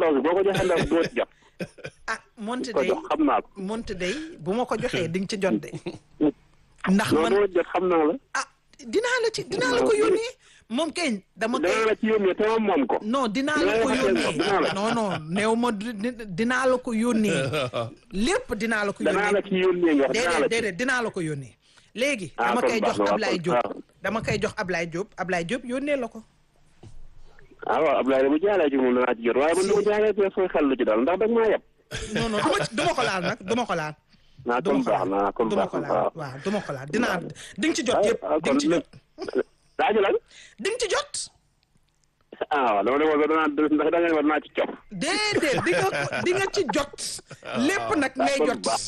soosu boo ko joxee ndaw doo ci jot ah monte ko day jox xam naa ko monte day bu ma ko joxee di nga ci jot de ndax non man doo jot xam naa la ah dinaa la ci dinaa la ko yónnee moom kay dama koy danaa la ci yónnee te ma moom ko non dinaa la Dinaa ko la ko yónnee dinaa la. non non néew ma di- di- dinaa la ko yónnee lépp dinaa la ko danaa la yónnee ci yónnee nga wax danaa la déedéet ci déedéet dinaa la ko yónnee léegi Ah, dama kon koy baax jox na, waaw, Ablaye kon Diop baax. dama koy jox Ablaye Diop Ablaye Diop yónnee la ko ah waaw Abdoulaye bu jaalee ci moom danaa ci jot waaye man dama jaalee te sooy xel lu ci daal ndax dag maa yeb non non duma ci duma ko laal nag duma ko laal naa duma kon ko baax laal naa kon duma baax ko na laal waaw waaw duma ko laal dinaa di nga ci jot yëpp ah di nga ci jot laaju lan di nga ci jot ah waaw dama demoon ba danaa ndax da nga ne ma danaa ci cof déedéet di nga ko- di nga ci jot lépp nag ngay kon jot baax.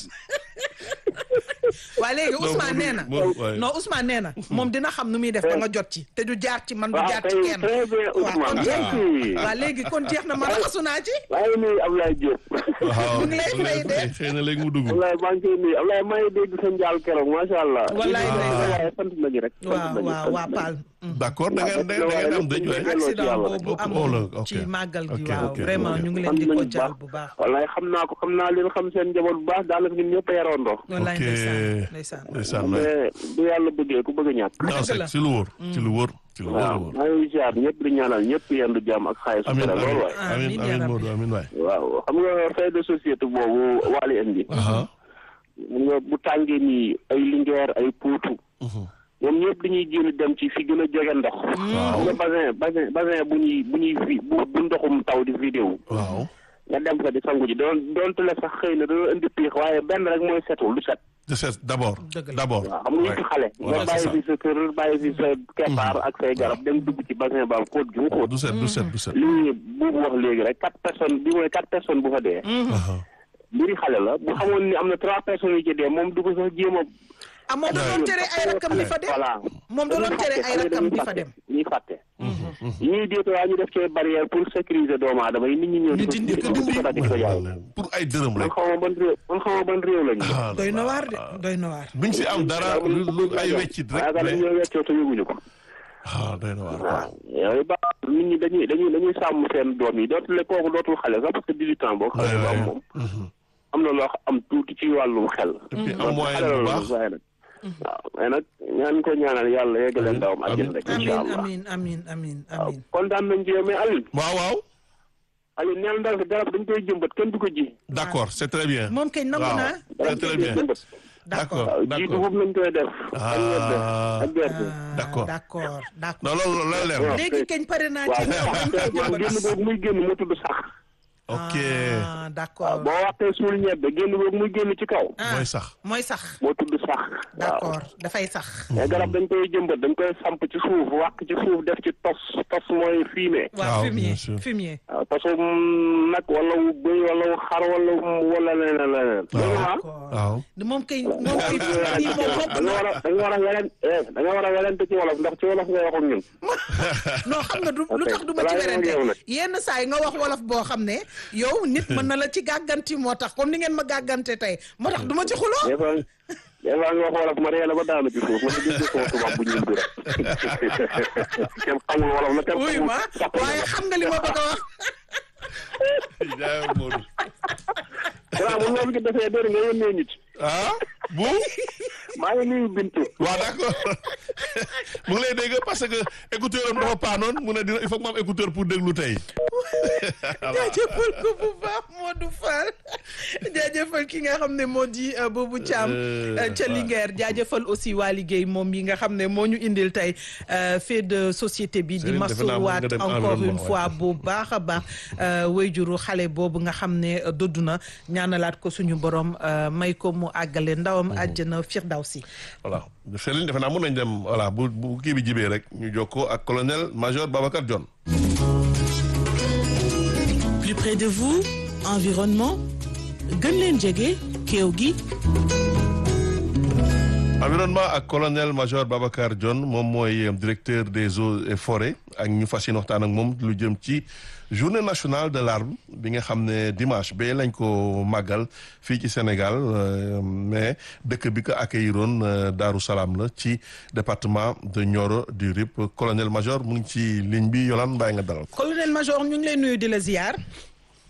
waa léegi Ousmane nee na moom- waaye. non Ousmane nee na moom dina xam nu muy def ba nga jot ci te du jaar ci man du waaw jaar ci kay kenn très bien waaw kon Ousmane jeex na merci waaw léegi kon jeex na ma raxasu naa ci waaye nuyu Abdoulaye Diop waaw mu ngi lay fay de. xëy na léegi mu dugg Abdoulaye maa ngi koy nuyu Abdoulaye maa ngi dégg sa njaal keroog macha allah Wallaay ndeysaan. waaye sant nañu rek sant waaw nañu, waaw sant waa nañu. Paal d'accord da ngeen da ngeen am dëj waay Delloo ci accident yàlla boobu rek. am Oh, la, ok. ci màggal gi Ok, waaw ok, vraiment ok. ñu ngi leen sant di ko nañu bu jaal baax. bu baax wallaay xam naa ko xam naa leen xam seen njaboot bu baax daanaka ñun ñëpp a yaroondoo wallaay ok ndeysaan ndeysaan ndeysaan waay. mais bu yàlla bëggee ku bëgg a ñàkk non c'est la. ci lu wóor ci lu wóor ci lu wóor a waaw wóor maa ngi ziar ñëpp di ñaanal ñëpp yendu jàmm ak xaalis su amin tere loolu waay amin Amiin, amin yaa amin rabbi. Modou amin waay waaw xam nga fait de société boobu waali indi aha xam nga bu tàngee nii ay lingeer ay puutu ñoom ñëpp dañuy génn dem ci fi gën a jege ndox xam nga basin basin basin bu ñuy bu ñuy fi bu bu ndoxum taw di vidéo waaw nga dem fa di sangu ji doon doonte la sax xëy na dana indi piix waaye benn rek mooy setul lu set de c'est d'abord Dëgg la. d'abord waaw xam nga yëpp xale nga Voilà, c'est bàyyi ça. fi sa kër bàyyi fi sa keppaar ak say garab dem dugg ci bassin ba xóot gi mu xóot du set du set du set lii bu wax léegi rek quatre personnes bi mooy quatre personnes bu fa dee aha mbiri xale la bu xamoon ni am na trois personnes yu ci dee moom du ko sax jéem a ah moom da doon tere ay rakkam di fa dem voilà moom da doon tere ay rakkam di fa dem ñuy fàtte ñuy déeto waa ñu def ci barrière pour sécuriser doomu aadama yi nit ñi ñëw di ko Nit ñi di ko dindi di ko di ko jaay pour ay dërëm man rek xaw ma ban réew man xaw ma ban réew lañu ah doy na waar de doy na waar buñ si am dara lu lu ay weccit rek yaakaar mais ñoo weccoo te yëguñu ko ah doy na waar waaw yooyu ba nit ñi dañuy dañuy dañuy sàmm seen doom yi dootul le kooku dootul xale sax parce que 18 ans boo xale ba am moom am na loo xam am tuuti ci wàllum xel et puis am moyen bu baax waaye nag waaw mais nag ñaan ko ñaanal yàlla yeggale ndawam àjjana rek amin incha allah amin amin amin waaw amin kontaan nañ ci yow mais Aliou waaw waaw Aliou neel ndaw si garab dañ koy jëmbat kenn du ko ji d'accord c'est très bien moom kay nangu waaw naa c'est très bien jëmbat d'accord d'accord waaw ji d'accord dugub lañ koy def ak ñebe Ah. ak gerte Ah, D'accord. d'accord d'accord non loolu loolu leer na léegi kañ pare naa waaw ci mais ndaw dañ koy sax man génn jëmbat boobu muy génn moo tudd sax ok ah d'accord boo waxtee suul ñebe génn boobu muy génn ci kaw ah mooy sax mooy sax moo tudd sax waaw d'accord dafay sax mais garab dañ koy jëmbat dañ koy samp ci suuf wàq ci suuf def ci tos tos mooy fumier waaw Waaw, fumier bien sûr. fumier waaw tosu nag wala wu bëy wala wu xar wala wala leneen leneen dégg nga ah d'accord waaw moom kay moom kay fumier moom da bokk nga war a da nga war a welen eh da nga war a welente ci wolof ndax ci wolof ngay wax ak ñun non xam nga du lu tax du ma ci balaa ñoo werante yeewu nag. yenn saa yi nga wax wolof boo xam ne yow nit mën na la ci gàgganti moo tax comme ni ngeen ma gàggante tey moo tax du ma ci xuloo des fois des fois nga wax wolof ma ree la ba daanu ci suuf ma di dégg sama tubaab bu ñuul bi rek kenn xamul wolof la kenn wuy xamul ma sax waaye xam nga li ma bëgg a wax jaay Modou voilà bu loolu gi defee dër nga yónnee nit ah bu maa ngi nuyu Bintu waaw d'accord mu ngi lay dégg parce que écouteur am dafa paanoon mu ne dina il faut que ma am écouteur pour déglu tey jaajëfal ko bu baax Modou Fall jaajëfal ki nga xam ne moo di euh, Boubou Thiam Euh, euh, ca waaw. Linguère jaajëfal aussi waa liggéey moom yi nga xam ne moo ñu indil tey euh, fait de société bi di Serigne, defe naa mën masuwaat nga dem encore environnement, une fois bu baax a baax euh, wayjuru xale boobu nga xam ne euh, dëddu na ñaanalaat ko suñu borom euh, may ko mu àggale ndawam àjjana firdawsi voilà Céline defe naa mën nañ dem voilà bu bu kii bi jibee rek ñu jokkoo ak colonel major Babacar Dione Plus près de vous, environnement gën leen jege kéew gi environnement ak colonel major Babacar Dione moom mooy directeur des eaux et forêts ak ñu fas yéene waxtaan ak moom lu jëm ci journée nationale de l'arbre bi nga xam ne dimanche ba lañ ko màggal fii ci Sénégal euh, mais dëkk bi ko accueilliroon euh, Daaru Salaam la ci département de Nioro du Rip colonel major mu ngi ci ligne bi Yolande bàyyi nga dalal ko. colonel major ñu ngi lay nuyu di la ziar